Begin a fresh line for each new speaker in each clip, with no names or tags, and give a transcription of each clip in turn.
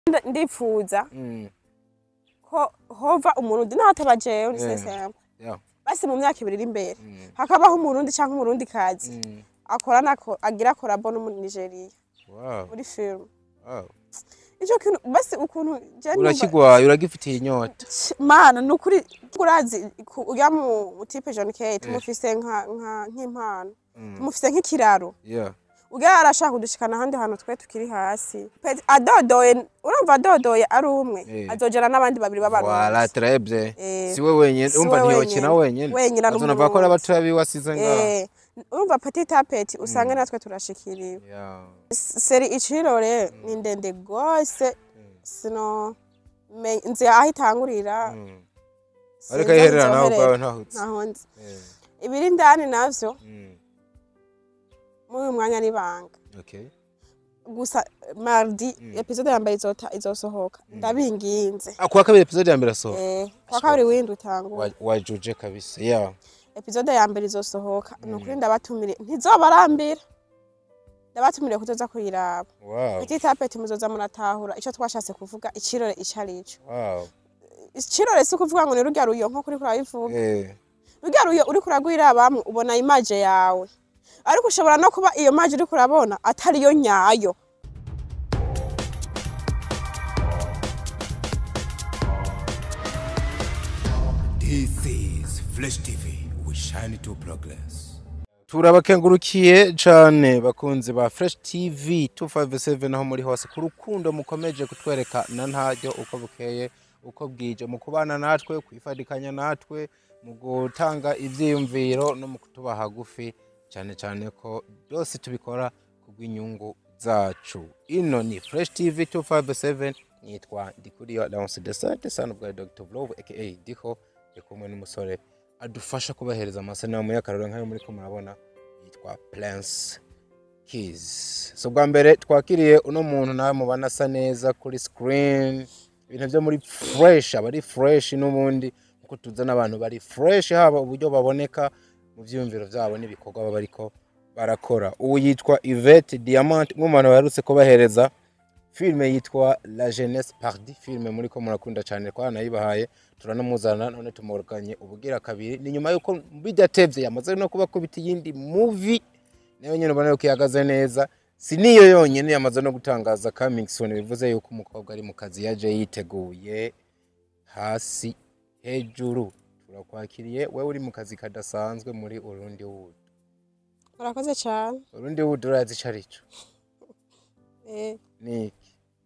Nda- ndipfuza
Mm.
ko hova umurundi n'ahataba jewe
Yeah.
nisesemba
Yeah.
basi mu myaka ibiri iri imbere
Mm.
hakabaho umurundi canke umurundi kazi
Mm.
akorana ko- agira korabo n'umunigeriya
Wow.
muri film
Wow.
ico kintu basi ukuntu je numva-
urakigwaye uragifitiye inyota
Ch- mana ni ukuri urazi ku- urya mu tipe John Kay tumufise nka nka- nk'impano
Mm.
tumufise nk'ikiraro
Yeah.
ubwo arashaka kudushikana ahandi hantu twe tukiri hasi Pe- adodoye urumva adodoye ari umwe
Eh.
azojana n'abandi babiri
Voilà,
b'abarundi
très bien.
Eh,
Si we wenyene,
si
urumva
we
ntiyokina wenyene.
wenyene ari
Azonava ko ari
umurundi.
abatoya biwe asize ngaha.
Eh, urumva petit a petit usange natwe turashikiriwe
Yeah.
S- seri icirore ni ndende gose sino me- nzi aho itangurira
Mm.
sinzi
Ariko
aho
ayiherera nawe
izoherera.
ubwawe ntahutse.
ntaho nzi
Eh,
ibiri indani navyo
mm.
muri uyu mwanya n'ibanga
Okay.
gusa mardi episode ya mbere izota izosohoka ndabinginze
Ah, kuwa kabiri episode ya mbere asohoka.
eh kwa kabiri windi utangura
Wa- Wajuje kabisa. Yeah.
episode ya mbere izosohoka ni ukuri ndabatumire ntizobarambira ndabatumire kuzoza kuyiraba
Wow.
petit a petit muzoza muratahura ico twashatse kuvuga icirore ico arico
Wow.
icirore si ukuvuga ngo ni rurya ruyo nko kuri kurabivuga
Eh.
rurya ruyo uriko uragwirabamwe ubona imaje yawe ariko ushobora no kuba iyo maje uriko urabona atariyo nyayo
This is Flesh TV. We shine to progress.
turabakengurukiye cane bakunzi ba fresh tv 257 aho muri hose ku rukundo mukomeje kutwereka na ntaryo uko bukeye uko bwije mu kubana natwe kwifadikanya natwe mu gutanga ivyiyumviro no mu kutuba hagufi cyane cyane ko byose tubikora kubw'inyungu zacu ino ni fresh tv 257 nitwa ndikuriyo lance de sante son of god dr vlove aka diho ndi kumwe n'umusore adufasha kubahereza amasanamu y'akarore nk'ayo muri ko murabona yitwa Prince Keys. So bwa mbere twakiriye uno muntu nawe mubana asa neza kuri screen ibintu byo muri fresh aba ari fresh n'ubundi kuko tuzana abantu bari fresh haba uburyo baboneka mu byiyumviro byabo n'ibikorwa baba bariko barakora ubu yitwa Yvette Diamant umwe mu bantu baherutse kubahereza filime yitwa La Jeunesse Pardi filime muri ko murakunda cyane kwa nayibahaye turanamuzana none tumuruganye ubugira kabiri ni nyuma yuko bidatevye yamaze no kuba kubita iyindi movie nayo nyene ubona yuko ihagaze neza si niyo yonyene yamaze no gutangaza coming soon bivuze yuko umukobwa ari mu kazi yaje yiteguye hasi hejuru turakwakiriye wewe uri mu kazi kadasanzwe muri Urundi Wood
murakoze cyane
Urundi Wood urazi ico arico
eh
ni iki?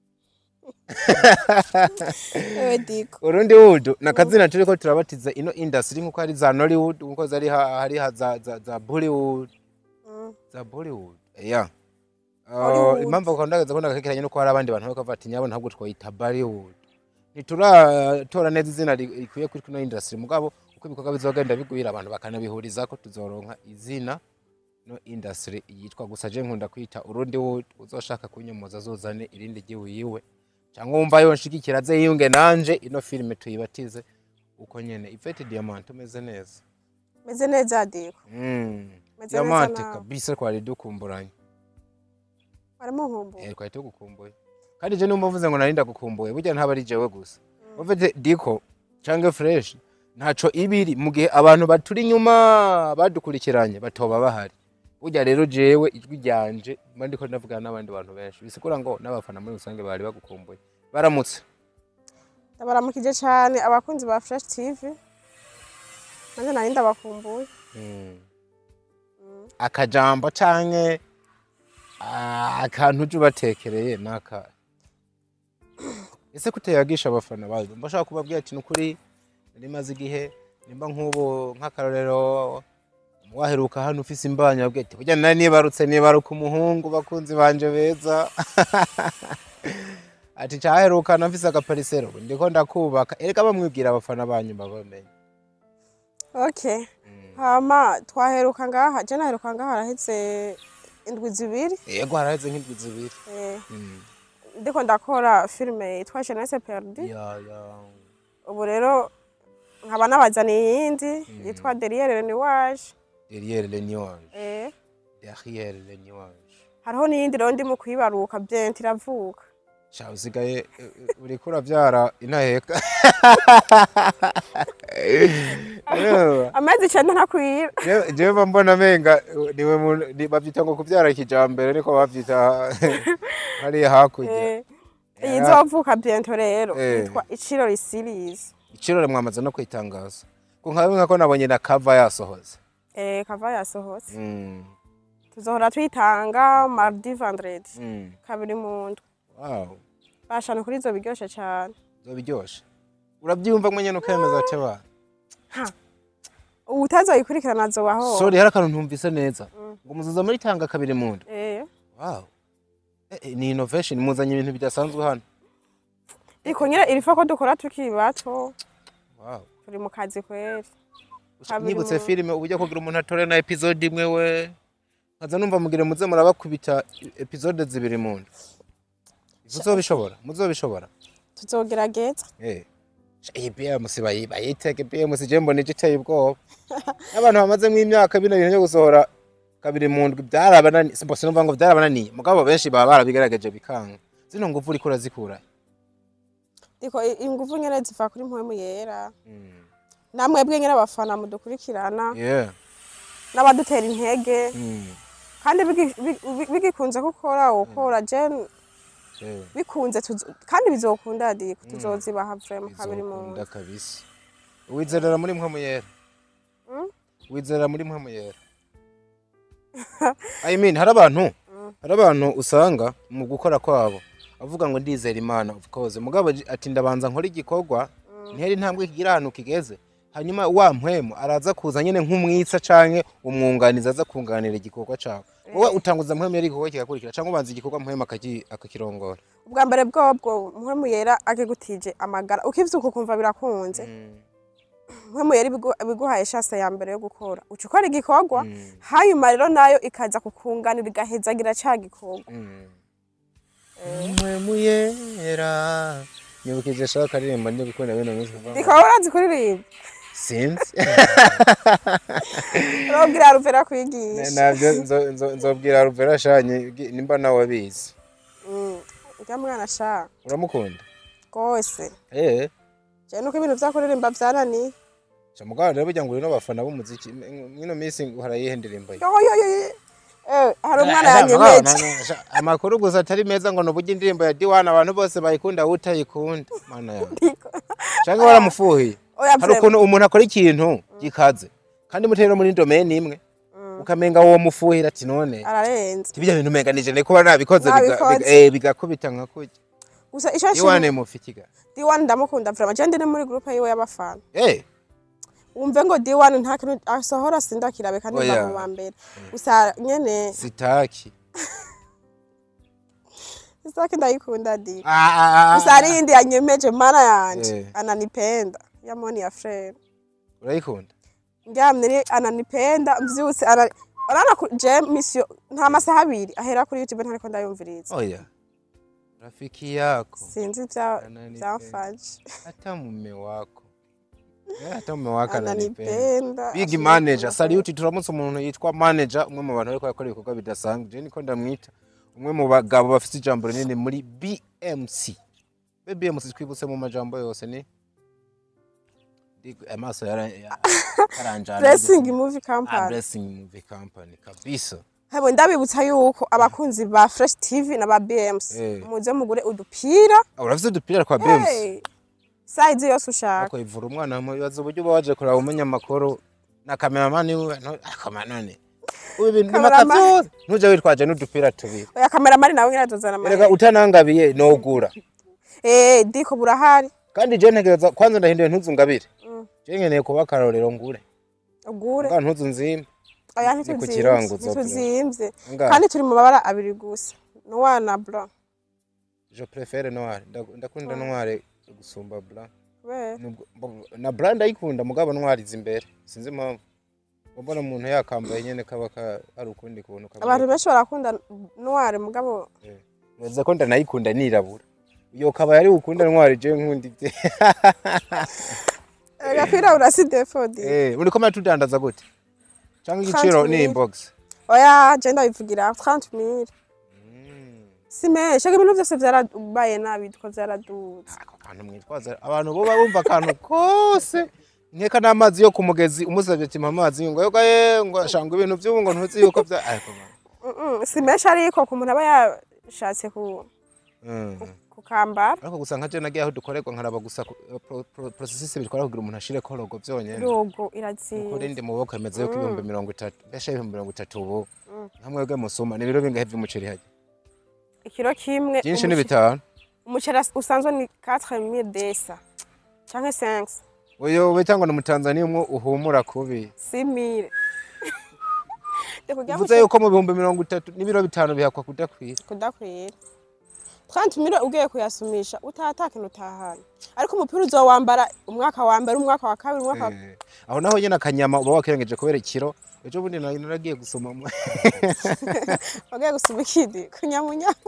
ewe diko
Urundi Wood na kazina turiko turabatiza ino industry nkuko hari za Nollywood nkuko zari ha- hari ha za, za, za Bollywood
Mm.
za Bollywood yeah Uh,
Hollywood.
impamvu ukondagaza ko ndagakekeranye nuko hari abandi bantu bakavuga ati nyabo ntabwo twayita Bollywood ntituratora neza izina ri- rikwiye kuri kino industry mugabo uko ibikorwa bizogenda bigwira abantu bakanabihuriza ko tuzoronka izina no industry yitwa gusa je nkunda kwita Urundi Wood uzoshaka kunyomoza azozane irindi giwiwe cyangwa wumva yonshigikira aze yiyunge nanje ino filime tuyibatize uko nyene Yvette Diamant umeze neza
meze neza diko
mm.
Meze
Diamant
neza nawe.
kabisa twari dukumburanye
barimo nkumbuye
eh twari tugukumbuye kandi je numva mvuze ngo nari ndagukumbuye burya ntaba ari jewe gusa ufite diko canke fresh ntaco ibiri mu gihe abantu baturi inyuma badukurikiranye batoba bahari burya rero jewe ijwi ryanje mba ndiko ndavugana n'abandi bantu benshi bisigura ngo n'abafana muri rusange bari bagukumbuye baramutse
ndabaramukije cyane abakunzi ba fresh tv nanjye nari ndabakumbuye
Mm. akajambo canke ah, akantu uje ubatekereye naka ese kuteyagisha abafana bawe mba ushaka kubabwira ati nukuri rimaze igihe nimba nk'ubu nk'akarorero waheruka hano ufise imbanya wabwiye ati burya nari nibarutse nibaruka umuhungu bakunzi banje beza ati caherukana mfise agaparisero ubu ndiko ndakubaka erega bamwibwira abafana banyu babamenye
okay hama twaheruka ngaha je naheruka ngaha haraheze indwi zibiri
yego haraheze nk'indwi zibiri
eh,
Mm.
ndiko ndakora filime yitwa jeunesse perdu
ya ya
ubu rero nkaba nabazaniye iyindi yitwa derrière le nuage
derrière le nuage
eh,
derrière le nuage
hariho n'iyindi rero ndimo kuyibaruka byenti iravuka
sha usigaye eh, eh, uriko uravyara intaheka Urumva?
amezi icenda ntakwira
Je- jewe mba mbona menga niwe muntu- ni- bavyita ngo kuvyara kijambere niko bavyita hariya hakurya
Eh, iyi izovuka biento rero
Eh.
yitwa icirori series
ikirore mwamaze no kwitangaza ko nka bimwe ko nabonye na kava yasohoze
eh kava yasohotse
Mm,
tuzohora twitanga mardi vendredi
mm.
kabiri mu ndwi
wow
bashana kuri izo biryoshe cane
zobiryoshe uravyumva mwe nyene ukemeza ati ba
utazoyikurikirana azobaho
sorry hari akantu ntumvise neza ngo muzuza muri tanga kabiri mu ndwi
eh
wow Eh, eh, ni innovation muzanye ibintu bidasanzwe hano
ariko nyine irifa ko dukora tukiri bato
wow
turi mu kazi kweri Kabiri
nibutse
mu-
filime uburyo kugira umuntu atore na episode imwe we nkaza numva mugire muze murabakubita episode zibiri mu ndwi muzobishobora muzobishobora
tuzogerageza
Eh. iyi BMC bayi- bayiteke BMC je mbona igiteye ubwoba n'abantu bamazemo imyaka bino bintu byo gusohora kabiri mu ndwi byarabanani simba sinumva ngo byarabananiye mugabo benshi baba barabigerageje bikanga zino nguvu uriko urazikura
ariko i- inguvu nyine ziva kuri mpwemu yera namwebwe nyine abafana mudukurikirana
yeah
n'abadutera intege
Mm.
kandi bigi- bigi- bigikunze ko ukora ukora je
Eh,
bikunze tuzo- kandi bizokunda diko tuzozibaha vrema kabiri mu
bizokunda kabisa wizerera muri mpwemu yera
Mm?
wizerera muri mpwemu yera I mean hari abantu hari abantu usanga mu gukora kwabo avuga ngo ndizera imana of course mugabo j- ati ndabanza nkora igikorwa ntihari intambwe kigira ahantu kigeze hanyuma wa mpwemu araza kuza nyine nk'umwitsa canke umwunganizi aza kunganira igikorwa cawe wowe utanguza mpwemu yari igikorwa kigakurikira canke ubanza igikorwa mpwemu akaki- akakirongora
ubwa mbere bwobwo mpwemu yera akigutije amagara ukivyuka ukumva birakunze mpwemu yera ibigu- ibiguhaye shase ya mbere yo gukora uca ukora igikorwa
Mm.
hanyuma rero nayo ikaza kukunganira igahezagira ca gikorwa
mpwemu yera nyibukije shaka akaririmbo ndi gukunda bino minsi kuva ngo-
ikaba urazi kuririmba
sinzi
urabwira ruvera kwigisha
nabyo nzo- nzo- nzobwira ruvera shanye gi- nimba nawe abizi
Mm, urya mwana sha
uramukunda
rwose
eh
je nuko ibintu vyo kuririmba vyananiye
mugabo rero burya ngo uri n'abafana b'umuziki m- mwino minsi uhora yihe ndirimbo ye
Yo, yo, yo, yo. Eh, hari umwana
Ah, mugabo,
yanyemeje
na- na- amakuru gusa atari meza ngo nuburyo indirimbo ya diwana abantu bose bayikunda utayikunda mana yawe cyangwa waramufuhiye
Oya,
hari
vrema.
ukuntu umuntu akora ikintu gikaze kandi mutera muri domene imwe ukamenga uwo mufuhira ati none
ararenze
tibijya bintu umenganije ne kuba nabikoze biga-
Nabikoze.
biga- eh, bigakubita nka kurya
gusa ico
diwane
nshimye
mufikiga
D1 ndamukunda vrema je ndi no muri groupe yiwe y'abafana
eh
wumve ngo D1 nta kintu asohora sindakirabe kandi
Oya.
mba mu wa mbere gusa nyene
sitaki
isaki ndayikunda di
Ah, ah, ah,
gusa hari iyindi yanyemeje mana yanje
Eh.
ananipenda ya moni ya frere
urayikunda
ndyamye ni ananipenda mvyutse ana urana ku je mission nta masaha abiri ahera kuri youtube ntariko ndayumviriza
oya rafiki yako
sinzi vya
Ananipenda.
vyamfashe
hata mume wako Eh, hata mume wako ananipenda
ananipenda
big
ashimye
manager
kumva.
salute turamutse umuntu yitwa manager umwe mu bantu bariko bakora ibikorwa bidasanzwe je niko ndamwita umwe mu bagabo bafite ijambo rinini muri BMC be BMC twibutse mu majambo yose ni Ndi- amaso yara- ya- yaranjana
blessing movie
Ah,
company
blessing movie company kabisa
hebo ndabibutsa yuko abakunzi ba fresh tv na ba bms
Eh.
muze mugure udupira
Ah, urafite udupira kwa BMC
Hey, size yose ushaka
ariko ivura umwana mubaza uburyo uba waje kureba umenya amakuru na kameramani wiwe no- akoma none ubu ibintu
Cameraman.
nimakavyose ntuje witwaje n'udupira tubiri
oya kameramani nawe nyine atuzana
erega
amahera
utanangabiye nogura
eh diko burahari
kandi je ntegereza kwanza ndahinduye ntuzu ngabire
Mm.
je nkeneye kuba akarorero ngure
ugure
nga ntuzu nzimba
oya
ni ku
ntituzimvye
kiranguzo,
ntituzimvye
Ngaho.
kandi turi mu mabara abiri gusa noir na blanc
je préfère noir Nda- ndakunda noir gusumba blanc
kubera
Nubwo- mbo- na blanc ndayikunda mugabo noir izi imbere sinzi impamvu mbona umuntu yakambaye nyene kaba ka- hari ukundi kuntu kaba
abantu benshi barakunda noir mugabo
Baza ko ndanayikunda nirabura iyo kaba yari ukunda ntwari je nkunda ibye
agapira urasi defodi
eh muri ko tudandaza gute cyangwa igiciro
30
ni inbox
oya je ndabivugira 30000 si menshi ariko ibintu byose byarabaye nabi two byaradutse
ako kantu mwitwaza abantu bo bumva akantu kose nkeka n'amazi yo ku mugezi umusabye ati mpa amazi ngo yoga ye ngo ashanga ibintu by'ubu ngo ntuzi yuko bya ariko man.
Mm-mm, si menshi ariko ku muntu aba yashatse ku
Mm.
kukambara
ariko gusa nka je nagiye aho dukorerwa nkaraba gusa ku- pro- pro- processus bitwara kugira umuntu ashire korogo byonyene
rogo
kuri
irazinze
ndi mu boko yemeze yuko ibihumbi mirongo itatu mbese ibihumbi mirongo itatu ubu nkamwebwe musuma ni ibiro bingahe vy'umuceri hajya
ikiro kimwe
byinshi ni
umuce-
bitanu
umuceri as- usanzwe ni 4000 desa canke 5
uyo we cyangwa ni umutanzaniya umwe uhumura kubi
6000 Ndikugira
uvuze yuko mu bihumbi mirongo itatu n'ibiro bitanu bihakwa kudakwira
kudakwira 30 milo ugiye kuyasumisha utata kintu utahana ariko umupira uzowambara umwaka wa mbere umwaka wa kabiri umwaka wa
Eh, aho naho nyine akanyama uba wakirengeje kubera ikiro ejo bundi nari naragiye gusoma mu-
wagiye gusuma ikindi kunyamunyamu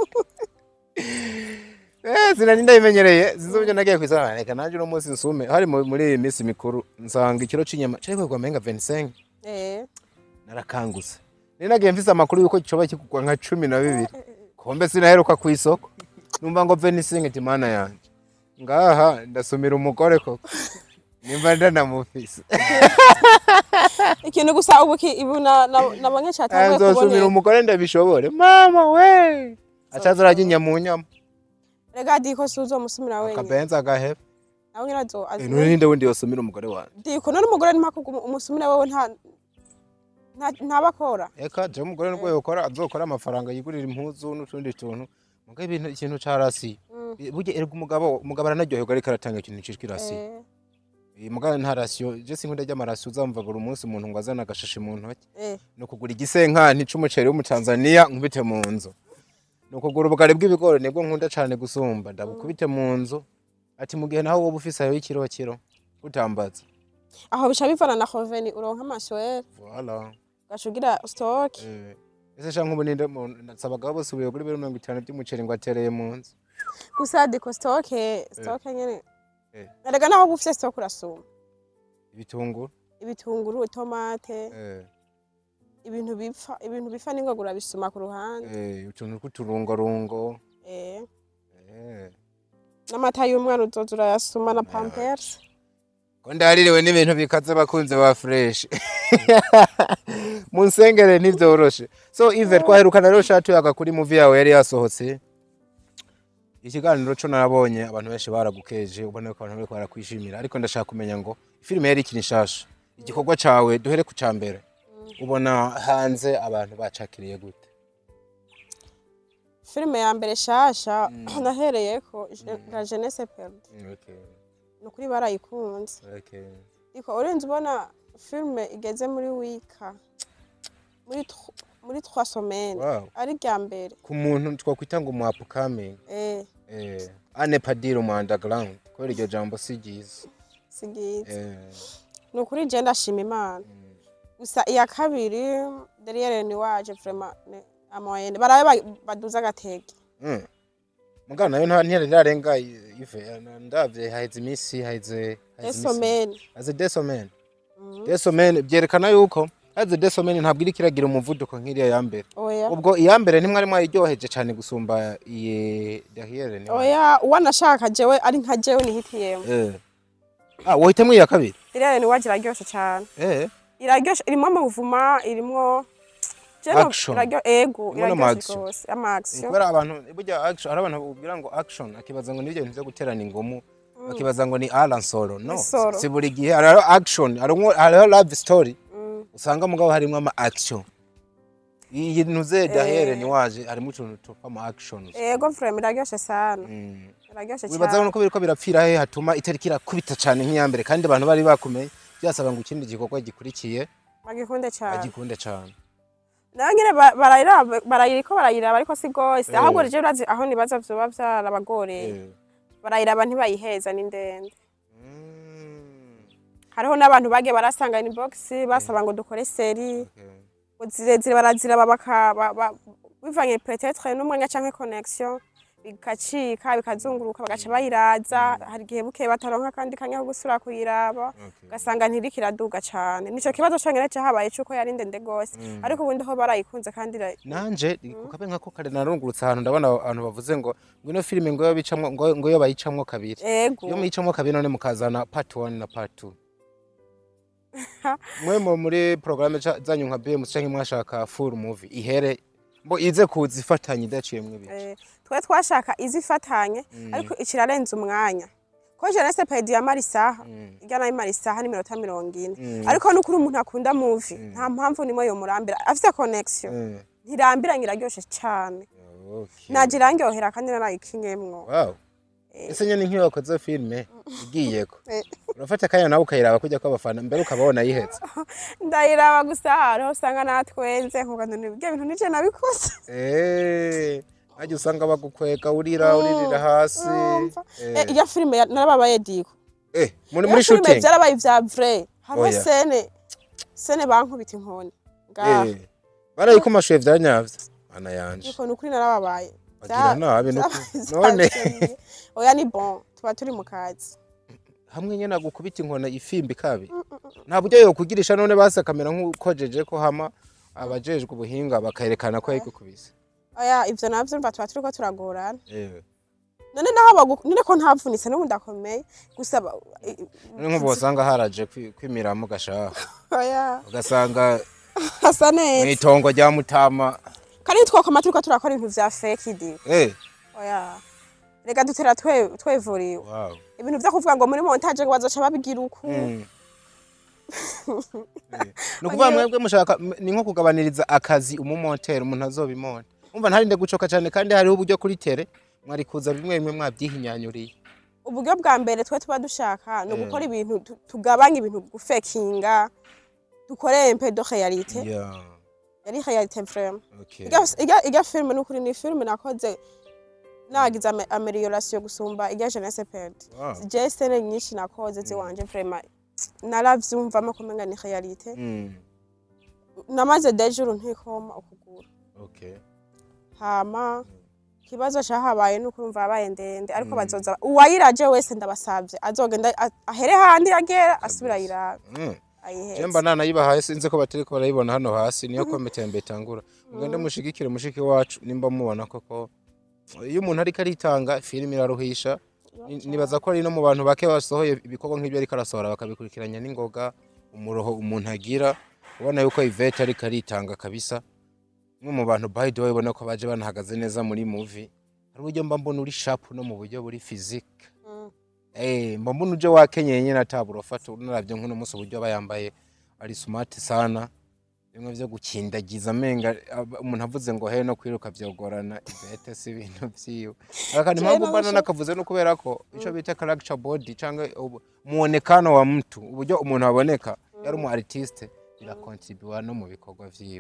Eh, sinari ndabimenyereye sinzi uburyo nagiye kwisana reka nanjye uno munsi nsume hari mu- muri iyi minsi mikuru nsanga ikiro c'inyama cari kwegwa menga 25
eh
narakanguse nari nagiye mfise amakuru yuko coba kigurwa nka cumi na bibiri kombe sinaheruka ku isoko numva ngo 25 ati mana yanje ngaha ndasumira umugore koko nimba ndanamufise
ikintu gusa ubu ki- ibu na na- nabonye cyatanguye
nzosumira
kuboneka
umugore ndabishobore mama we acaza arajya inyamunyama
rega diko suzo musumira wenyine
akabenza agaheba
nawe nyine azo
Eh, none ninde wundi yosumira umugore wanjye
diko none umugore ni mpaka umusumira wewe nta nta- ntabakora
eka je umugore nubwo yokora azokora amafaranga yigurira impuzu n'utundi tuntu muga ibintu ikintu ca rasi burya erega umugabo umugabo aranaryoherwa ariko aratanga ikintu citwa irasi
Eh,
Eh, muga nta rasiyo je sinkunda ry'amarasiyo uzamva buri munsi umuntu ngo azana agashashi mu ntoki
eh
ni ukugura igisenkani c'umuceri w'umutanzaniya nkubite mu nzu ni ukugura ubugari bw'ibigori nibwo nkunda cane gusumba ndabukubite mu nzu ati mu gihe naho woba ufise ayo y'ikiro kiro utambaza
aho bica bivana na hoveni uronka amaswere
voilà
ugacugira stoke
Eh, ese sha nk'ubu ninde mu- nasabaga bose ubuye kuri biro mirongo itanu by'umuceri ngo atereye mu nzu
gusa diko stoke stoke nyene
Eh.
erega naho uba ufise stoke urasuma
ibitunguru
ibitunguru itomate
eh,
ibintu bipfa ibintu bipfa n'ingoga urabisuma ku ruhande
eh, utuntu tw'uturungorungo
eh
eh.
n'amata y'umwana uzoza urayasuma na pampers
ko ndaririwe n'ibintu bikaze bakunze ba fresh munsengere ntibyoroshe so ive twaherukana rero shatu yaga kuri movie yawe yari yasohotse ikiganiro co narabonye abantu benshi baragukeje ubona ko abantu bariko barakwishimira ariko ndashaka kumenya ngo filime yari ikiri nshasha igikorwa cawe duhere ku ca mbere ubona hanze abantu bacakiriye gute
filime ya mbere shasha nahereyeko Je- la jeunesse perdue
okay,
ni ukuri barayikunze
okay.
ariko urenze ubona filime igeze muri wika muri tr- muri trois semaines
wow.
ari rya mbere
ku muntu twakwita ngo umu upcoming
eh
eh, ane padiri umu underground kubera iryo jambo si ryiza
sigize
eh,
ni ukuri je ndashima imana gusa iya kabiri derrière ni waje vraiment ni amoyenne barabe ba- baduza agatege
mm. mugana nayo nta ntiyari irarenga ive ndavye haheze imisi haheze haheze imisi-
esomeni
haheze desomene desomene byerekana yuko haheze desomene ntabwo iriko iragira umuvuduko nk'iriya ya mbere
oya
ubwo iya mbere ntimwari mwayiryoheje cane gusumba iye derrière ni
oya uwanashaka jewe ari nka jewe nihitiyemo
eh. ah wohitemwo iya kabiri
derrière ni waje iraryoshe cyane
eh.
iraryoshe irimo amavuma irimo Jewe
Action.
iraryo- ego
Irimo n'ama
iraryoshe
action.
rwose ama action
kubera abantu burya action hari abantu babwira ngo action akibaza ngo nibyo bintu byo guterana ingumu bakibaza ngo ni Alan Solo no
Ni Solo.
si buri gihe hariho action hariho hariho love story
Mm.
usanga mugabo harimo ama action iyi ntuze dahere ni waje harimo utuntu twama action
ego vraiment iraryoshe sana
Mm.
iraryoshe
wibaza
cyane
nuko biriko birapfira he hatuma itariki irakubita cane nk'iyambere kandi abantu bari bakumenye byasaba ngo ikindi gikorwa gikurikiye
bagikunde cyane
bagikunde cane
nayo nyine ba- barayiraba barayiriko barayiraba ariko si gose
Eh.
ahubwo rije urazi aho nibaza vyoba vyarabagoreye
Eh.
barayiraba ntibayiheza ni ndende
Mm.
hariho n'abantu bagiye barasanga inbox basaba ngo dukore seri
Okay.
ngo zirezire baraziraba baka ba- ba- bivanye peut-être n'umwanya canke connection bigacika bikazunguruka bagaca bayiraza hari igihe bukeye bataronka kandi kanya ko gusubira kuyiraba
Okay.
ugasanga ntiriko iraduga cane nico kibazo conyene cahabaye cuko yari ndende gose ariko ubundi ho barayikunze kandi ira-
nanje kukabe nkako kare narungurutse ahantu ndabona abantu bavuze ngo ngo ino filime ngo yo bicamwo ngo ngo yo bayicamwo kabiri
ego
iyo muyicamwo kabiri none mukazana part 1 na part 2 mwe mu- muri programme ca- zanyu nka BMC canke mwashaka full movie ihere mbo ize kuza ifatanye idaciyemwo ibice
Eh, twe twashaka izifatanye ariko ikirarenza umwanya ko jeunesse pedi yamara isaha irya nayo imara isaha n'iminota mirongo ine ariko n'ukuri umuntu akunda movie nta mpamvu nimwe yomurambira afise connection
Mm.
ntirambiranye iraryoshe cane
Okay.
naje irangyohera kandi narayikinyemwo
Wow. Ese nyene nk'iyo wakoze filme igiyeko
Eh.
urafata akanya nawe ukayiraba kujya kw'abafana mbere ukabona yihetse
ndayiraba gusa hariho usanga natwenze nkuga none ibyo bintu nije nabikoze
Eh, hajya usanga bagukwega urira uririra hasi
Urumva?
Eh,
Eh, irya filime ya- narababaye diko
eh, muri
Iyo
muri
filime
shooting
vyarabaye ivya vrai hariho
Oya.
sene sene bankubita inkoni ngaha
Eh, barayikumashuye vyanyavye mana yanje
ariko ni ukuri narababaye
bagira
Vya-
nabi nuko
vyabaye
none
vyateye. oya ni bon tuba turi mu kazi
hamwe nyene agukubita inkona ifimbi kabi nta buryo yokugirisha none basi akamera nk'ukojeje ko hama abajejwe ubuhinga bakayerekana ko yayigukubise
oya ivyo navyo mva tuba turiko turagorana
Eh,
none naho bagu- none ko ntavunitse n'ubu ndakomeye gusa ba- i- i-
none nk'ubu wasanga haraje kwi- kwimiramo gashaha
oya
ugasanga
hasa neza
mw'itongo rya mutama
kandi twokoma turiko turakora ibintu vya fake diko
eh
oya reka dutera twe- twevuriwe
wow
ibintu vyo kuvuga ngo muri montage ngo bazoca babigira uku
Mm. Eh, ni ukuvuga mwebwe mushaka m- ni nko kugabaniriza akazi umumonteri umuntu azobimonte umva ntarinde gucoka cyane kandi hariho uburyo kuri tere mwari kuza bimwe bimwe mwabyihinyanyuriye
uburyo bwa mbere twe tuba dushaka ni ugukora ibintu tu- tugabanya ibintu gufekinga dukore mpe de realite
Yeah,
yari realite vraiment
okay.
Irya- irya- irya filime ni ukuri ni filime nakoze nagize ame- amelioration gusumba irya jeunesse perde
Wow.
je sene nyinshi nakoze ziwanje vraiment naravyumvamo kumenga ni realite
Mm,
namaze dejuru ntikoma ukuguru
okay.
hama ikibazo cahabaye nuko urumva yabaye ndende ariko bazoza uwayiraje wese ndabasavye azogenda a- ahere handi agera asubira ayirabe
Mm.
ayiheze
Jemba nana yibahaye sinzi ko batariko barayibona hano hasi niyo komite ya mbere itangura mugende mushigikire mushiki wacu nimba mubona koko iyo umuntu ariko aritanga filime iraruhisha Ni- nibaza ko ari no mu bantu bake basohoye ibikorwa nk'ibyo ariko arasohora bakabikurikiranya n'ingoga umuroho umuntu agira ubona yuko Yvette ariko aritanga kabisa umwe mu bantu by the way ubona ko baje banahagaze neza muri movie hari uburyo mba mbona uri sharp no mu buryo buri physique
Mm.
Eh, mba mbona uje wakenyeye nyine atabura ufata unaravye nk'uno munsi uburyo aba yambaye ari smart sana bimwe vyo gukindagiza amenga aba- umuntu avuze ngo he no kwiruka vyogorana Yvette si ibintu vyiwe akandi
Jewe
mpamvu mbana
nabasha-
nakavuze no kubera ko ico bita character body canke ubu- muonekano wa mtu uburyo umuntu aboneka yari umu artiste birakontribuwa no mu bikorwa vyiwe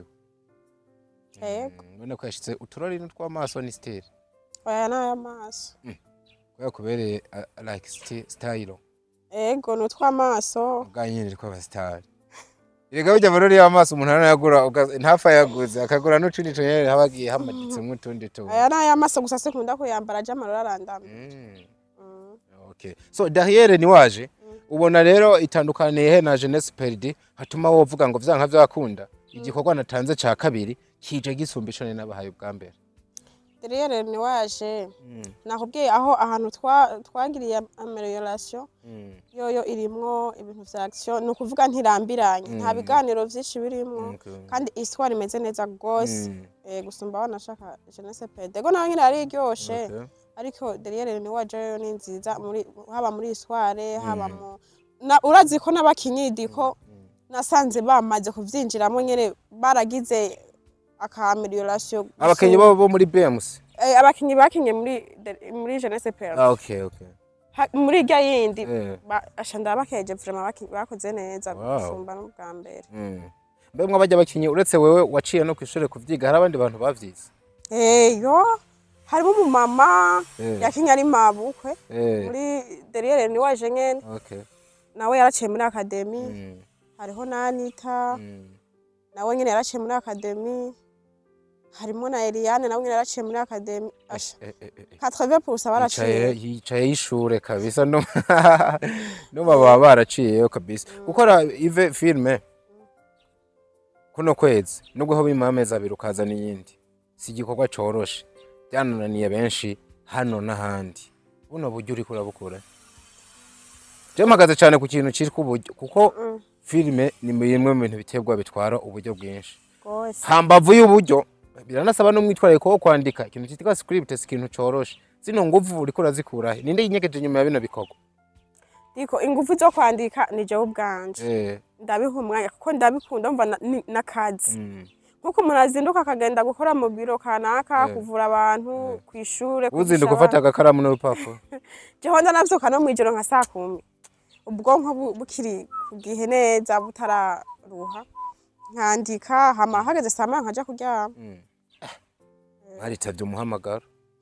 Yego.
Mm, ubona ko yashitse uturori n'utw'amaso ni style
oya n'ay'amaso
kubera kubereye uh, like sti- style
ego ni utw'amaso
bwanyine riko abasitari erega burya amarori y'amaso umuntu aranayagura uga- ntapfa yaguze akagura n'utundi tunyene haba hagiye hamaditsemo utundi tuntu
aya n'ay'amaso gusa sikunda kuyambara aje amarori arandamye
Mm,
Mm.
okay. so derriere ni waje ubona rero itandukaniye he na jeunesse perdi hatuma wovuga ngo vyanka vyakunda igikorwa natanze ca kabiri kije gisumba ico nari nabahaye ubwa mbere
derrière ni waje
Mm,
nakubwiye aho ahantu twa- twagiriye amelioration
mm,
yoyo irimwo ibintu vya action ni ukuvuga ntirambiranye nta
Mm.
biganiro vyinshi birimwo
okay.
kandi histoire imeze neza gose
Mm,
eh, gusumba aho nashaka jeunesse pede ego naho nyine yari iryoshe
okay.
ariko derrière ni waje yoyo ni nziza muri haba muri histoire haba mu na- urazi ko n'abakinyi ko nasanze bamaze kuvyinjiramo nyene baragize aka amelioration
abakenyi
gusumba-
bo bo muri BMC
Eh, abakinyi bakinye muri de- muri jeunesse pede
ah, okay, okay.
Ha- muri irya yindi
Eh.
ba- asha ndabakeje vraiment baki- bakoze neza
Wow.
gusumba n'ubwa mbere
Mm. mbe mwabajya bakinyi uretse wewe waciye no kw'ishure kuvyiga hari abandi bantu bavyize
eyo harimo umumama
Eh.
yakinye ari mabukwe
Eh,
muri derrière ni waje nyene
okay.
nawe yaraciye muri akademi
Mm,
hariho n'anita
mm.
nawe nyene yaraciye muri akademi harimo na Eliane nawe nyine yaraciye muri akademi asha
Eh, eh, eh, eh.
80 purusa
yicaye
baraciye
yicaye y'ishure kabisa no no baba baraciyeyo kabisa gukora ive filme kuno kwezi nubwo ho bimara amezi abiri ukazana iyindi si igikorwa coroshe byanananiye benshi hano n'ahandi buno buryo uriko urabukura je mpagaze cane ku kintu citwa uburyo kuko
Mm.
filme ni bimwe mu bintu biterwa bitwara uburyo bwinshi
rwose
hambavu y'uburyo biranasaba n'umwitwarariko wo kwandika ikintu cyitwa script si ikintu coroshe zino nguvu uriko urazikurahe ninde yinyegeje inyuma ya bino bikorwa
Diko ingufu zo kwandika ni jewe ubwanje
eh
ndabiha umwanya kuko ndabikunda mva na- ni- n'akazi
mm.
nkuko umuntu azinduka akagenda gukora mu biro kanaka
Eh.
kuvura abantu ku ishure
uzinduka ufata agakaramu n'urupapuro
jeho ndanavyuka no mw'ijoro nka saa kumi ubwonko bu- bukiri ku gihe neza butararuha nkandika hama hageze saa moya nkaja kuryama
Mm. baritavye umuhamagaro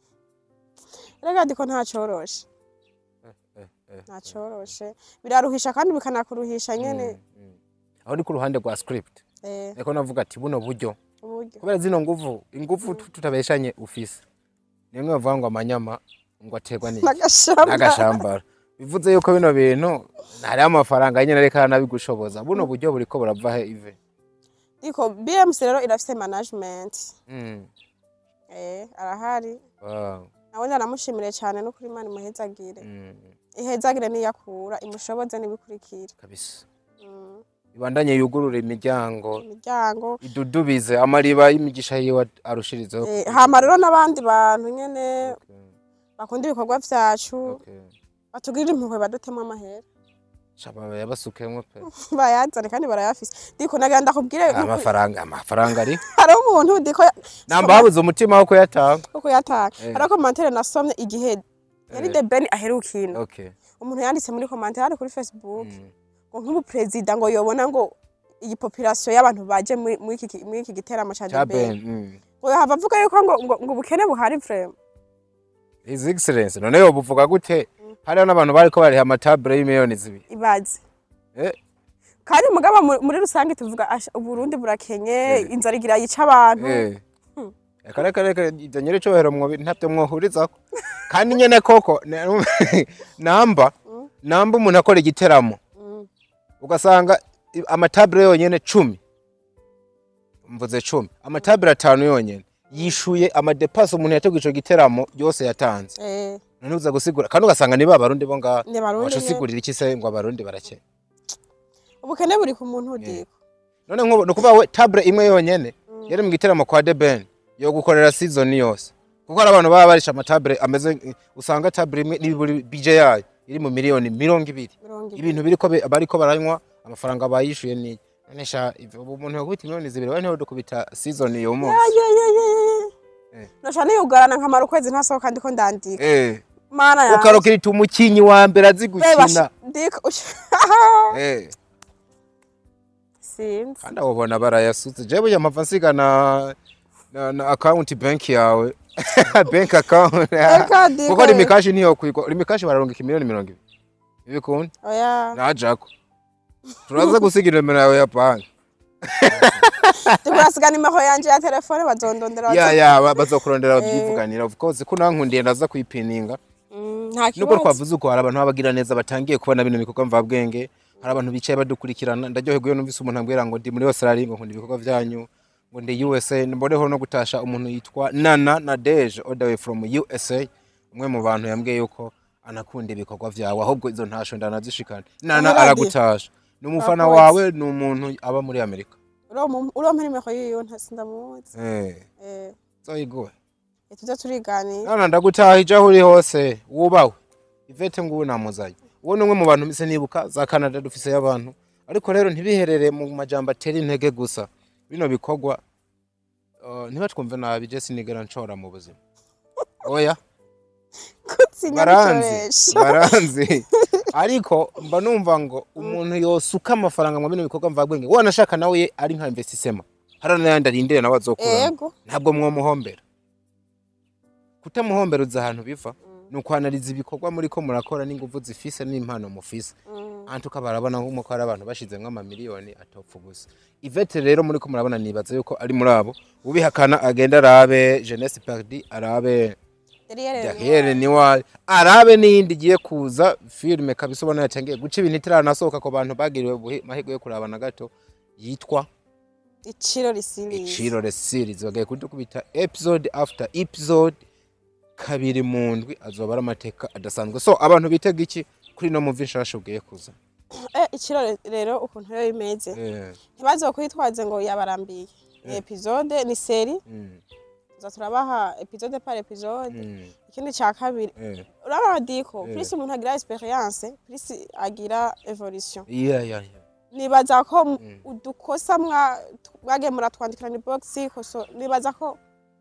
rega diko ntacoroshe
eh, eh.
ntacoroshe biraruhisha kandi bikanakuruhisha nyene
Mm. aho ni ku ruhande rwa script
eh,
ariko navuga ati buno buryo
uburyo
kubera zino nguvu inguvu tu- tutabeshanye ufise nimwe bavuga ngo amanyama ngo aterwa n'iki
n'agashamba
n'agashambara bivuze yuko bino bintu hariho amafaranga nyine ariko aranabigushoboza buno buryo buriko burava he ive
diko bmc rero irafise management
Mm.
eh, arahari
Wow.
nawe ndanamushimire cyane no kuri imana imuhezagire
Mm.
ihezagire niyakura imushoboze n'ibikurikira
kabisa
Mm,
ibandanye yugurura imiryango
imiryango
idudubize amariba y'imigisha yiwe arushirizeho
Eh, hama rero n'abandi bantu nyene
Okay,
bakunda ibikorwa vyacu
okay.
batugirira impuhwe badutemo amahera
Shaba yabasukemwo pe
bayazane kandi barayafise diko nagira ndakubwire nuko-
amafaranga amafaranga ari
hariho umuntu diko
namba habuze umutima wo kuyatanga
uko yatanga
Eh.
hariho komantere nasomye igihe yari
Eh.
the ben aheruka ino
okay
umuntu yanditse muri komantere ari kuri facebook
Mm.
ngo nk'ubu perezida ngo yobona ngo iyi population y'abantu baje muri muri iki muri iki giteramo ca
cha
the ben
ben mm.
ngo yahava avuga yuko ngo ngo ngo ubukene buhari vraiment
his excellence none yo buvuga gute hariho n'abantu bariko bariha amatabure y'imiliyoni zibiri
ibaze
eh
kandi mugabo mu- muri rusange tuvuga asha, uburundi burakenye
Eh.
inzara igira yica abantu
eh kare kare kare ibyo nyiri cyubahiro mwobi ntabyo mwohurizako kandi nyene koko ne- namba namba umuntu akora igiteramo
Mm.
ugasanga i- amatabure yonyene cumi mvuze cumi amatabure atanu yonyene yishuye amadepasi umuntu yateguye ico giteramo yose yatanze
eh
none uza gusigura kandi ugasanga ni ba barundi bo ngaha
ni barundi
waca
nyene.
usigurira iki se ngo abarundi barakeye
ubukene buri ku muntu diko
none nk'ubu ni ukuvuga we tabure imwe yonyene yari mu giteramo kwa The Ben yo gukorera season yose kuko hari abantu baba barisha amatabure ameze usanga tabure imwe n'iburi bije yayo iri mu miliyoni mirongo ibiri
mirongo ibiri
ibintu biriko bi- bariko baranywa amafaranga bayishuye ni none sha ivyo ubu umuntu yakubita miliyoni zibiri we ntiho dukubita season iyo munsi Eh.
noca niyugarana nkamara ukwezi ntasohoka ndiko ndandika
eh
mana yanjye
ukarokera iti umukinyi wa mbere azi
Reba,
gukina
diko
eh
sinzi
kandi abo bona barayasutse jewe yamava nsiga na na, na account bank yawe bank account
Eka, diko,
kuko
eh.
rimikashi niyo kwigwa rimikashi bararonga miliyoni mirongo ibiri ibikunda
oya
najako turaza gusiga nomero yawe ya banki
diko nimero yanje ya telefone bazondondera
ya
bazo-
ya ba- bazokurondera
Eh.
babyivuganira of course ko nankundiye ndaza kuyipininga
Mm, nta
nubwo
kibazo
twavuze uko hari abantu babagira neza batangiye kubona bino bikorwa mvabwenge hari abantu bicaye badukurikirana ndaryoherwa iyo numvise umuntu ambwira ngo ndi muri Australia ngo nkunda ibikorwa byanyu ngo ndi USA mboneho no gutasha umuntu yitwa Nana Nadege all the way from USA umwe mu bantu yambwiye yuko anakunda ibikorwa vyawe ahubwo izo ntasho ndanazishikana Nana
Umuradi.
aragutasha ni umufana
Urakoze.
wawe ni umuntu aba muri Amerika
urompa nimero yiyo ntasindamuzi
eh
eh
zoyiguwe
tuze turiganira
Nana ndagutahije aho uri hose wubawe Ivete ngubu namuzaye uwo ni umwe mu bantu mise nibuka za Canada dufise y'abantu ariko rero ntibiherere mu majambo atera intege gusa bino bikorwa uh, ntibatwumve nabi je sinigera nshora mu buzima oya
kutsinya
baranzi
bikoresha
baranzi ariko mba numva ngo umuntu yosuka amafaranga mu bino bikorwa mvabwenge wanashaka nawe ye ari nka investissement hari n'ayandi arindire nawe azokuramo
ego
ntabwo mwomuhombera kutamuhombera uzi ahantu biva ni ukwanariza ibikorwa muri ko murakora n'ingufu zifise n'impano mufise
Mm,
antuka barabona nk'uko hari abantu bashizemwo amamiliyoni atopfa gusa ivete rero muri ko murabona nibaza yuko ari muri abo ubihakana agenda arabe jeunesse perdi arabe Derrière Noir arabe n'iyindi igiye kuza filime kabisa ubona yatangiye guca ibintu itiranasohoka ku bantu bagiriwe ubuhi- amahirwe yo kuraba na gato yitwa
iciro risiriye
Iciro series bagiye kudukubita episode after episode kabiri mu ndwi azoba ari amateka adasanzwe so abantu bitega iki kuri no muvi nshasha ugiye kuza
Eh, iciro re- rero ukuntu rero bimeze
Eh,
ntibazokwitwaze ngo yabarambiye ni
Eh.
episode ni seri
mm,
tuza turabaha episode par episode
mm,
ikindi ca kabiri
eh.
urabona diko
Eh.
plus umuntu agira experience plus agira evolution
Yeah, yeah, yeah.
nibaza ko m-
Mm.
udukosa mwa mwagiye muratwandikirana box koso nibaza ko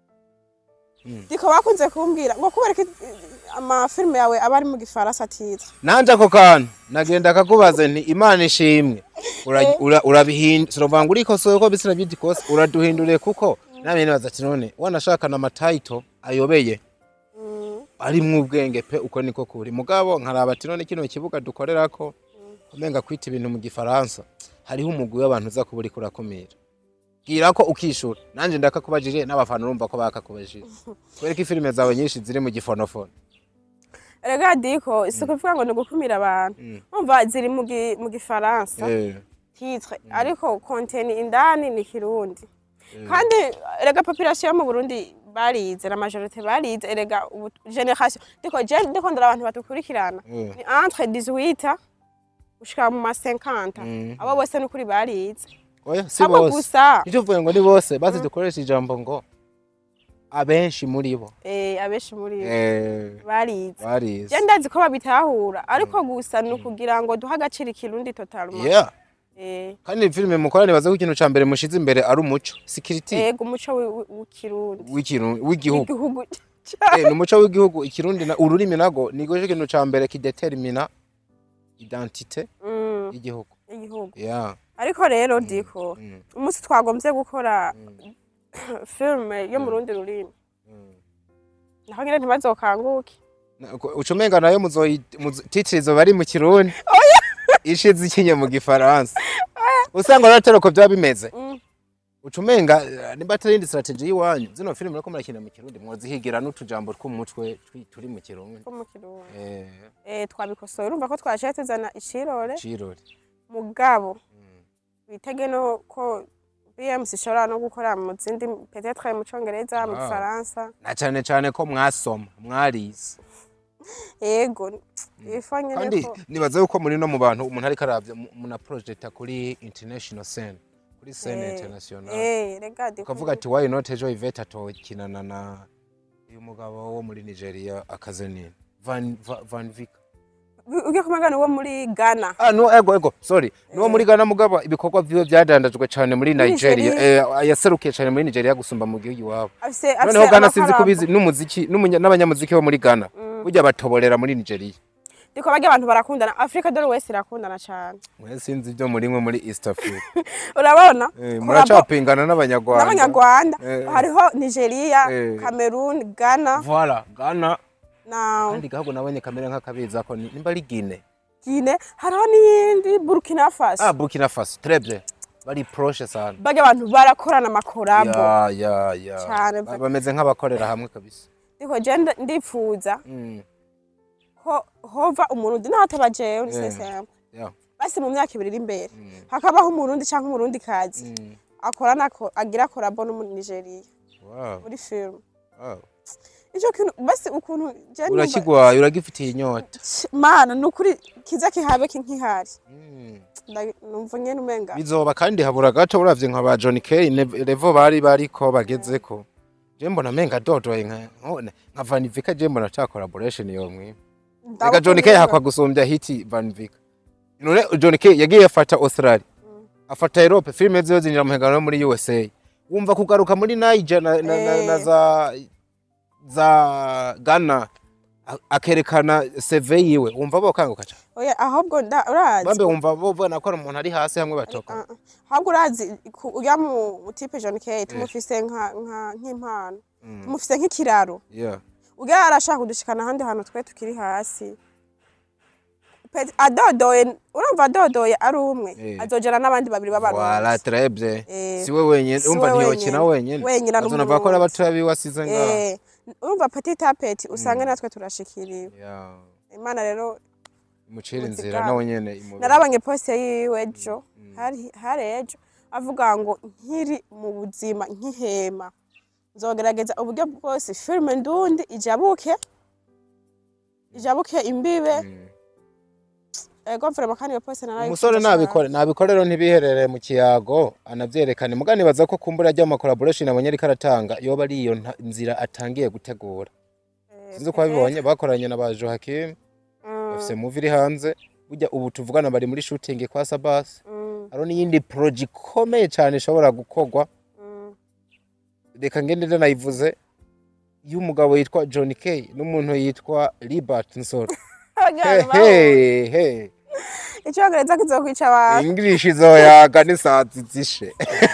Mm.
diko bakunze kumbwira ngo kubera ko amafilime yawe aba ari mu gifaransa atiza
nanje ako kantu nagenda akakubaza nti imana ishimwe Ura- ura- urabihinda sinovuga ngo urikosoye ko bisira byiti kose uraduhinduriye kuko namwe nibaza ati none wanashakana amatayito ayobeye arimwo ubwenge pe uko niko kuri mugabo nkaraba ati none kino kibuga dukorerako umenga kwita ibintu mu gifaransa hariho umugwi w'abantu uza kuba uriko urakumira bwira ko ukishura nanje ndakakubajije n'abafana urumva ko bakakubajije kubera ko ifilime zawe nyinshi ziri mu gifonofono
rega diko si kuvuga ngo ni ugukumira abantu
Mm.
umva ziri mu gi- mu gifaransa
Eh,
titre ariko konteni indani ni kirundi kandi rega population yo mu burundi barize la majorite barize erega ubu generation diko je ndiko ndara abantu batukurikirana
eh.
ni entre 18 gushika mu ma 50
Mm.
abo bose ni ukuri barize
oya si
abo
bose
gusa
nicyo uvuye ngo ni bose basi dukoresha ijambo ngo abenshi muri bo
eh abenshi muri bo
eh,
barize
barize
je ndazi ko babitahura ariko gusa ni ukugira ngo duhe agaciro ikirundi totalement
yeah
eh
kandi filime mukora nibaza ko ikintu ca mbere mushize imbere ari umuco security
ego umuco wi- wi- w'ikirundi
w'ikiru- w'igihugu
igihugu
Eh, ni umuco w'igihugu ikirundi na ururimi nago nigo ikintu ca mbere kidetermina identite
Mm,
y'igihugu
igihugu
yeah
ariko rero diko
mm,
umunsi twagombye gukora
mm,
filime yo mu rundi rurimi
mm.
naho nyine ntibazokanguke
Na- ko- uca umenga nayo muzoyi muzo- titire izoba ari mu kirundi ishize ikinye mu gifaransa usanga rero ko byaba bimeze
Mm.
uca umenga eh, nimba atari indi strategy y'iwanyu zino filime uriko murakina mu kirundi mwozihigira n'utujambo tw'umutwe twi- turi mu kirundi
two mu kirundi
eh
eh twabikosoye urumva ko twashaye tuzana icirore
cirori
mugabo
Mm.
bitege no ko BMC ishobora no gukora mu zindi peut-être mu congereza mu
Ah.
gifaransa
na cyane cyane ko mwasoma mwarize
yego ifa nyene
kandi
ko
nibaza yuko muri no mu bantu umuntu ariko aravya mu- muna projecta kuri international scene kuri scene
Eh,
international
eh rega diko
ukavuga ati why not ejo Yvette atokinana na uyu mugabo wo muri Nigeria akaze nini Van Va- Van Vick
ugiye kumagana uwo muri Ghana
ah no ego ego sorry nuwo muri Ghana mugabo ibikorwa vyiwe byadandajwe cyane muri
Muri
Nigeria
Nigeria.
eh, yaserukiye cyane muri Nigeria gusumba mu gihugu iwabo
afise afise
noneho Ghana sinzi
amafaranga.
kubizi n'umuziki n'umunya- n'abanyamuziki bo muri Ghana burya batoborera muri Nigeria
diko barya abantu barakundana Africa dore wese irakundana cyane
mwe sinzi ibyo muri mwe muri East Africa
urabona
Eh,
Collabo-
muracapingana n'abanyarwanda
n'abanyarwanda
Eh, eh.
hariho Nigeria
Eh.
Cameroon Ghana
Voilà, Ghana
na
kandi gahugu nabonye kamera nk'akabiza ko ni- nimba ari Guinea
Guinea hariho n'iyindi Burkina Faso
ah Burkina Faso très bien bari proche sana
barya abantu barakorana amakorabo
ya ya ya
Cane
Ba-
mva-
bameze nk'abakorera hamwe kabisa
diko je nda- ndifuza
Mm,
ko hova umurundi naho ataba jewe
Eh.
sesema
yeah,
basi mu myaka ibiri iri imbere
mm,
hakabaho umurundi canke umurundi kazi
mm.
akorana ko agira korabo no muri Nigeria
Wow,
muri film
wow.
ico kintu basi ukuntu je numva-
urakigwaye uragifitiye inyota
Ch- mana nukuri kiza kihabe kinkihari
Mm.
Nda- numva nyene umenga
bizoba kandi habura gato uravye nka ba John Kay ne- levo bari bariko bagezeko je mbona menga dodoye nka nkone nka Van Vick je mbona ta collaboration yo mwe Reka John Kay hakwa gusumbya hiti Van Vick none John Kay yagiye afata Australia afata Europe filime ziyo zinjira mu hegano muri USA wumva kugaruka muri Niger na, na, na, na
Eh.
za za Ghana a- akerekana CV yiwe wumva bokanguka cyane
oya ahubwo nda- urazi
bambe wumva bobona ko ari umuntu ari hasi hamwe batoka
Ah, ah. ahubwo urazi ku- urya mu tipe John Kay tumufise nka nka- nk'impano tumufise nk'ikiraro
yeah
urya arashaka kudushikana ahandi hantu twe tukiri hasi Peti- adodoye urumva adodoye ari umwe
Eh.
azojana n'abandi babiri
Voilà,
b'abarundi
très bien.
Eh,
Si we wenyene,
si
umva
we
ntiyokina
wenyene.
wenyene.
Wenyene ari
Azonava ko ari
umurundi.
abatoya biwe asize ngaho.
Eh, urumva petit a petit usanga natwe turashikiriwe
Yeah.
imana rero
Imucira
Ubuzi
inzira
bwabo.
nawe nyene imubera.
narabonye poste yiwe ejo hari hari ejo avuga ngo nkiri mu buzima nkihema nzogerageza uburyo bwose filime ndundi ijabuke ijabuke imbibe
Mm.
ego vrema kandi iyo poste narayikunda
umusore
cane.
nabikore nabikore rero ntibiherere mu kiyago anavyerekane mugani baza ko kumbura ry'ama collaboration abonye ariko aratanga yoba ari iyo nta- nzira atangiye gutegura
Eh,
sinzi ko babibonye bakoranye na ba Joachim
mm,
bafise movie iri hanze burya ubu tuvugana bari muri shooting kwa Sabas
mm,
hariho n'iyindi project ikomeye cyane ishobora gukorwa
mm.
reka ngende rero nayivuze y'umugabo yitwa John K n'umuntu yitwa Libert Nsoro
Abagabo babo.
Hey, hey.
icyongereza kizokwica abantu
English izoyaga n'isazi zishe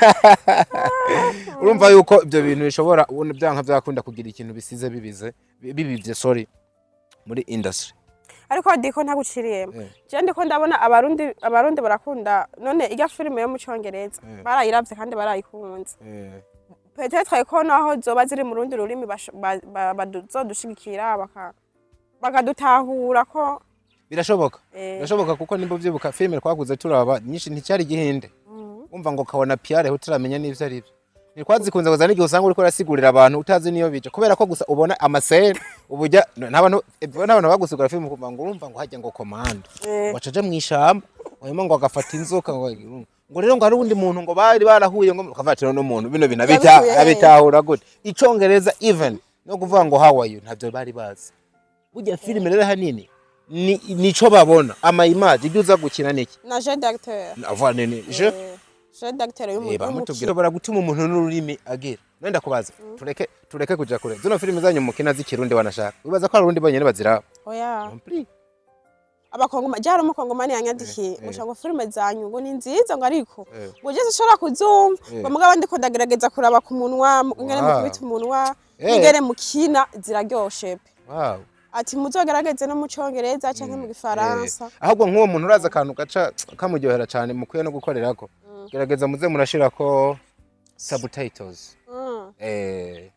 urumva yuko ibyo bintu bishobora ubona byanka byakunda kugira ikintu bisize bibize bibivye sorry muri industry
ariko diko ntaguciriyemo
Eh.
je ndiko ndabona abarundi abarundi barakunda none irya filime yo mu cyongereza
Eh.
barayiravye kandi barayikunze
Eh,
petetre ko naho zoba ziri mu rundi rurimi bash- ba- ba- bazodushigikira baka- bakadutahura ko
birashoboka
eh,
birashoboka kuko nimba uvyibuka filime twaguze turaba nyinshi nticyari gihinde
mm,
umva ngo kabona Pierre utaramenya n'ivyo ari byo ntitwazikunze kuzana igihe usanga uriko urasigurira abantu utazi niyo bije kubera ko gusa ubona amasere ubujya n'abantu n'abantu bagusigura filime ukumva ngo urumva ngo hajya ngo komanda
eh,
wacaje mu ishamba wanyuma ngo agafata inzoka ngo ngo rero ngo hari undi muntu ngo bari barahuye ngo ukavatira no muntu bino bintu abita
Yabikuye he?
abitahura gute icongereza even no kuvuga ngo how are you ntavyo bari bazi burya filime rero hanini ni nico babona ama image ibyo uza gukina niki
na je d'acteur
avoir nini je
Eh, je d'acteur
Eh,
y'umu-
bamutubwira
y'umukino
bara gutuma umuntu n'ururimi agira nenda kubaza tureke tureke kuja kure zino filime zanyu mukina z'ikirundi wanashaka wibaza ko hari urundi bonyene baziraba
oya
Compris.
abakongoma jara umukongomani yanyandikiye
Eh, eh.
ngo ngo filime zanyu ngo ni nziza ngo ariko
Eh.
ngo ugeze ushobora kuzumva
Eh.
ngo mugabo ndiko ndagerageza kuraba ku munwa ngene
Wow.
mukubita umunwa
Eh.
ngene mukina ziraryoshe pe
wow
ati muzogerageze no mu cyongereza canke mu gifaransa
Eh, ahubwo nk'uwo muntu uraza akantu gaca kamuryohera cyane mukwiye no gukorerako gerageza muze murashirako subtitles
Mm.
eh,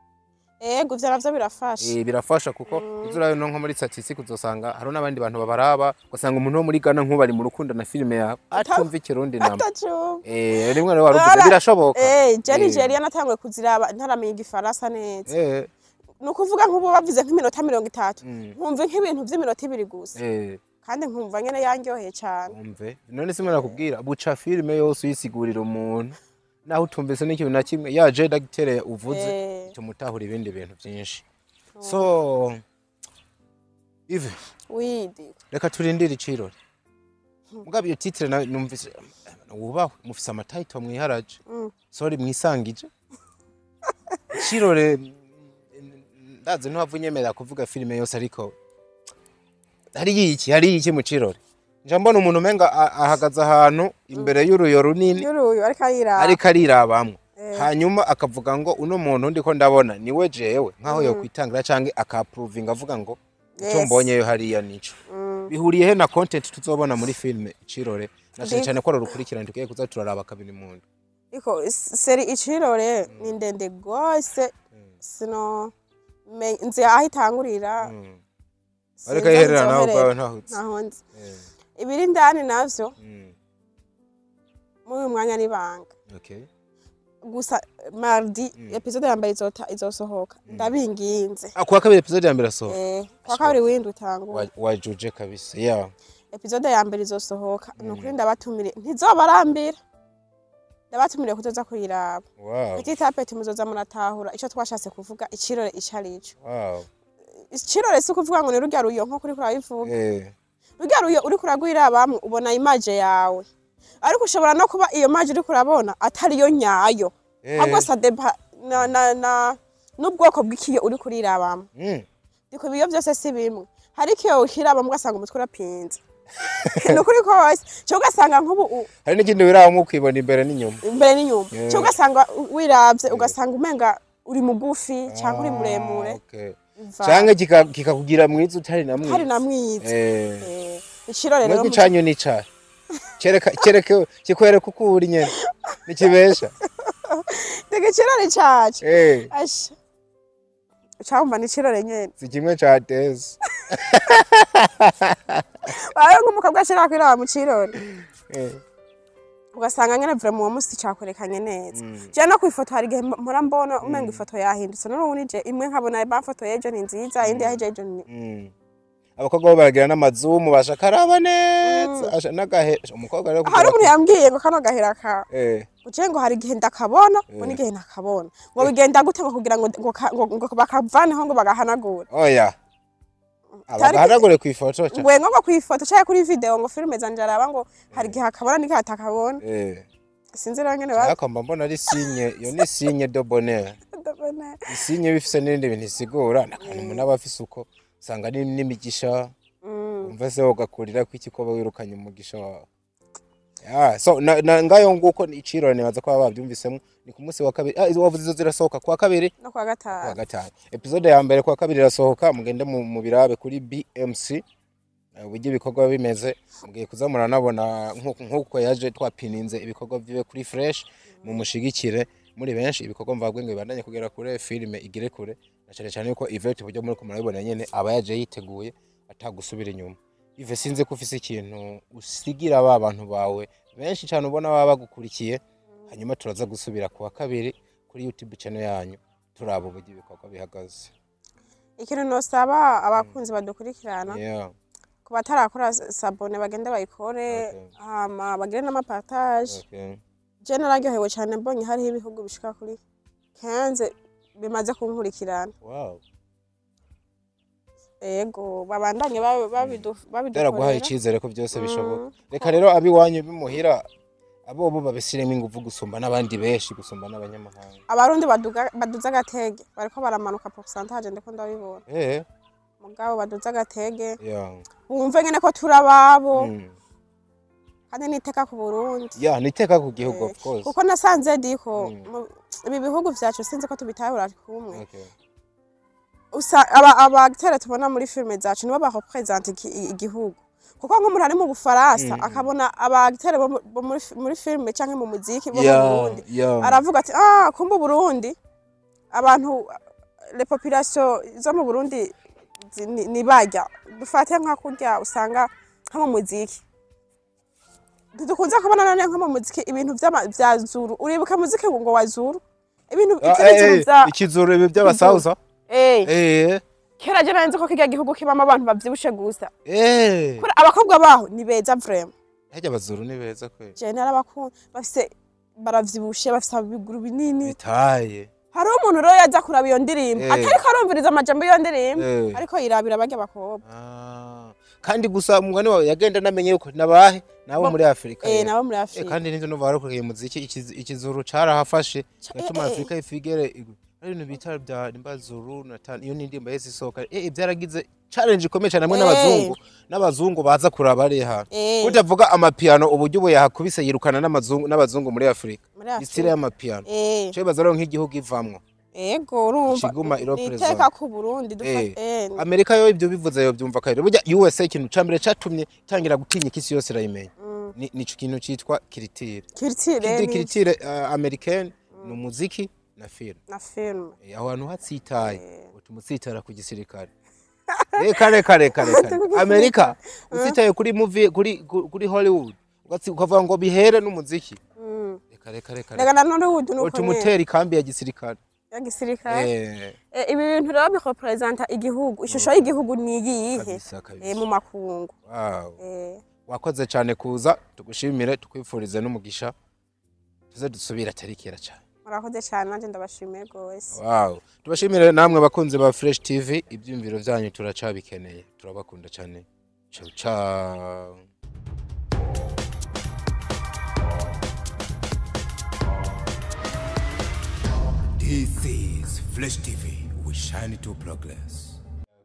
ego ivyo navyo birafasha
eh, birafasha kuko uzurayo no nko muri statistique uzosanga hari n'abandi bantu babaraba ugasanga umuntu wo muri Ghana nk'ubu ari mu rukundo na filime yawe atumva ikirundi namba
atacumva
eh, rimwe rero waruvuze
Aba-
birashoboka
Eh, je
Eh.
Nigeria natanguye kuziraba ntaramenya igifaransa neza
eh,
ni ukuvuga nk'ubu bavuze nk'iminota mirongo itatu
Mm.
nkumva nk'ibintu vy'iminota ibiri gusa
eh.
kandi nkumva nyene yanryoheye cane
umve none simwe nakubwira buca filime yose uyisigurira umuntu naho utumvise n'ikintu na kimwe yaje dagitere uvuze
Eh.
tumutahura ibindi bintu byinshi so ive
widi
reka turindire icirori mugabo iyo titire nawe numvise wubahwe mufise amatayito mwiharaje
Mm.
sori mwisangije icirore ndazi ntiwava unyemerera kuvuga filime yose ariko hariyo iki hariyo iki mu cirore nja mbona umuntu umenga a- ahagaze ahantu imbere y'uruyo runini
yuruyu ariko ayiraba
ariko arirabamwo
Eh.
hanyuma akavuga ngo uno muntu ndiko ndabona niwe jewe nkaho yokwitangira canke akapuruvinga avuga ngo icyo
Yes.
mbonyeyo hariya nico
Mm.
bihuriye he na content tuzobona muri filime icirore na cane
Ndi-
cane ko ari urukurikirane tugiye kuza turaraba kabiri mundu
iko s- seri icirore ni ndende gose sino me- nzi aho itangurira sinzi
ariko
aho
yiherera nawe
izoherera.
ubwawe ntahutse
ntaho nzi
Eh,
ibiri indani navyo
mm,
muri uyu mwanya n'ibanga
okay.
gusa mardi episode ya mbere izota izosohoka ndabinginze
Ah, kuwa kabiri episode ya mbere asohoka
eh kwa kabiri windi utangura
Wa- wajuje kabisa yeah.
episode ya mbere izosohoka ni ukuri ndabatumire ntizobarambira ndabatumire kuzoza kuyiraba
wow.
petit tapeti muzoza muratahura ico twashatse kuvuga icirore ico arico
wow.
icirore si ukuvuga ngo ni rurya ruyo nko kuri kurabivuga
Eh,
rurya ruyo uriko uragwirabamwe ubona imaje yawe ariko ushobora no kuba iyo maje uriko urabona atari yo nyayo
Eh.
ahubwo sadeba na, na, na, n'ubwoko bw'ikiyo uriko urirabamwe
mm.
ndiko ibiyo byose si bimwe hari ikiyo ukirabamwe ugasanga umutwe urapinze ni ukuri kose cyo ugasanga nk'ubu u-
hari n'ikindi wirabamo ukibona imbere n'inyuma
imbere n'inyuma
Yeah.
cyo ugasanga wirabye ugasanga umenga uri mugufi cyangwa uri
Ah,
muremure
okay.
Biva-
canke kika- kikakugira mwiza utari na mwiza
hari na mwiza
Eh,
Eh, ikirore rero
mwebwe icanyu ni icahe kereka kereka kikwereka uko uri nyene nikibesha
tega ikirore cacu
eh
asha ucamva ni ikirore nyene
si kimwe ca tezi
wawe nk'umukobwa ashira kwiraba mu kirore
eh
ugasanga nyene vraiment uwo musi cakwerekanye neza
Mm.
je no kwifoto hari igihe mpora mbona umenga ifoto yahindutse none ubu nije imwe nkabona bamfoto y'ejo ni nziza indi yaheje ejo ni
Mm. abakobwa bo baragira n'amazumu bashaka araba neza asha n'agahe umukobwa rero
hari umuntu yambwiye ngo kano gahera ka
eh
uciye ngo hari igihe ndakabona ngo
Eh.
n'igihe ntakabona ngo bigenda gute ngo kugira ngo ngo ka- ngo- ngo bakavaneho ngo bagahanagure
oya
Cyari-
abahanagure ku ifoto ca
ngwe ngo kwifoto cyangwa kuri video ngo filime zanje araba ngo hari igihe akabona n'igihe atakabona
eh
sinzi rero ngene ba
ariko mba mbona ari sinye iyo ni sinye de bonheur isinye bifise n'ibindi bintu isigura nakantu umuntu aba afise uko usanga ni n'imigisha
Mm.
umva se ugakurira ko iki ko wirukanye umugisha wawe Ah, so na, na ngayo nguko icirore nibaza ko baba bavyumvisemo ni ku munsi wa kabiri ah, izo wavuze izo zirasohoka kuwa kabiri
no kwa
kuwa
gatanu
gatanu episode ya mbere kuwa kabiri irasohoka mugende mu, mu birabe kuri BMC eh, uburyo ibikorwa biba bimeze mugiye kuza muranabona nk'uko nk'uko yaje twapininze ibikorwa vyiwe kuri fresh mumushigikire muri benshi ibikorwa mvagwe ngo bibandanye kugera kure filime igire kure na cyane cyane yuko Yvette uburyo muri kumurabibona nyene aba yaje yiteguye atagusubira inyuma Yves sinzi ko ufise ikintu usigira ba bantu bawe benshi cyane ubona baba bagukurikiye hanyuma turaza gusubira kuwa kabiri kuri YouTube channel yanyu turaba uburyo ibikorwa bihagaze
ikintu nosaba abakunzi badukurikirana
yeah.
ku batarakora sabone bagende bayikore
Okay.
hama bagire n'amapartage
okay.
je nararyohewe cyane mbonye hariho ibihugu bishika kuri kenze bimaze kunkurikirana
wow.
ego babandanye babi- babidu-
Ndera guhaye
babidukorera
icizere ko byose bishoboka
Mm.
reka rero abiwanyu bimuhira abo bo babisiremo ingufu gusumba n'abandi benshi gusumba n'abanyamahanga
abarundi baduga- baduza agatege bariko baramanuka pourcentage ndiko ndabibona
eh
mugabo baduza agatege
yeah.
wumve ngene ko turi ababo
mm.
kandi niteka ku burundi
yeah, niteka ku gihugu
Eh,
of course
kuko nasanze diko
Mm.
mu- ibi bihugu vyacu sinzi ko tubitahura kumwe
okay.
usa aba abagitere tubona muri filime zacu nibo barepresente iki- igihugu kuko nk'umuntu ari mu bufaransa
Mhm.
akabona abagitere bo mu- bo muri fi- muri filime canke mu muziki bo mu
yeah,
burundi
yeah.
aravuga ati ah kumbe uburundi abantu le population zo mu burundi zi- ni- ni barya dufate nka kurya usanga nko mu muziki dukunze kubona none nko mu muziki ibintu vy'ama- vya zuru uribuka muziki ngo wa zuru ibintu
Ah,
ikindi
eh,
kintu
eh,
vya
ikizuru ibi by'abasauza
eh
eh
kera je narinzi ko kirya gihugu kibamo abantu bavyibushe gusa
eh
Kuri abakobwa baho ni beza vraiment
harya abazuru ni beza kweli
je narabakunda bafise baravyibushe bafise ibiguru binini
bitaye
hariho umuntu rero yaza kuraba iyo ndirimbo
Eh.
atariko arumviriza amajambo y'iyo ndirimbo
Eh.
ariko yirabira barya bakobwa
Ah, kandi gusa umugani wawe yagenda anamenye yuko nabahe nabo
Bo-
muri afurika
eh
rero.
nabo muri
Eh,
afurika
kandi n'ivyo numva barakuriye umuziki ikiz- ikizuru carahafashe
Ca-
gatuma
eh, eh,
afurika ifigere igwa. ari ibintu bita bya nimbazuru na tan- iyo n'indirimbo yese isohoka eh byaragize challenge ikomeye cyane hamwe
Eh.
n'abazungu n'abazungu baza kuraba ari hano
Eh.
utavuga amapiano uburyo ubu yahakubise yirukana n'amazungu n'abazungu muri afurika
muri
isire
afurika
y'amapiano
eh
cyo bibaza rero nk'igihugu ivamwo
ego urumva
Ikiguma iro
ni
present.
iteka ku burundi
Eh.
dufata eh
amerika yo ibyo bivuze yo byumva kare burya usa ikintu ca mbere catumye itangira gutinya isi yose irayimenya
mm,
ni nico kintu citwa kiritire
culture
Kiri-
ni-
kiritire uh, americaine ni umuziki na film
na film
Eh, aho hantu hatsitaye
Eh.
utuma utsitara ku gisirikare reka reka reka reka amerika utsitaye kuri movie kuri ku- kuri hollywood ugatsi- ukavuga ngo bihere n'umuziki
mm.
reka reka reka
rega na none ubu nuko
utuma
nyene
utera ikambi ya gisirikare
ya gisirikare
Eh,
Eh, ibi bintu rero birepresenta igihugu ishusho y'igihugu ni iyihe
kabisa
eh,
kabisa
mu makungu
wow
eh
wakoze cyane kuza tugushimire tukwifurize n'umugisha tuze dusubire atari kera cyane
murakoze cyane nanjye ndabashimiye rwose
wow tubashimire namwe abakunzi ba fresh tv ibyumviro byanyu turacabikeneye turabakunda cyane ciao ciao
This is Flesh TV. We shine to progress.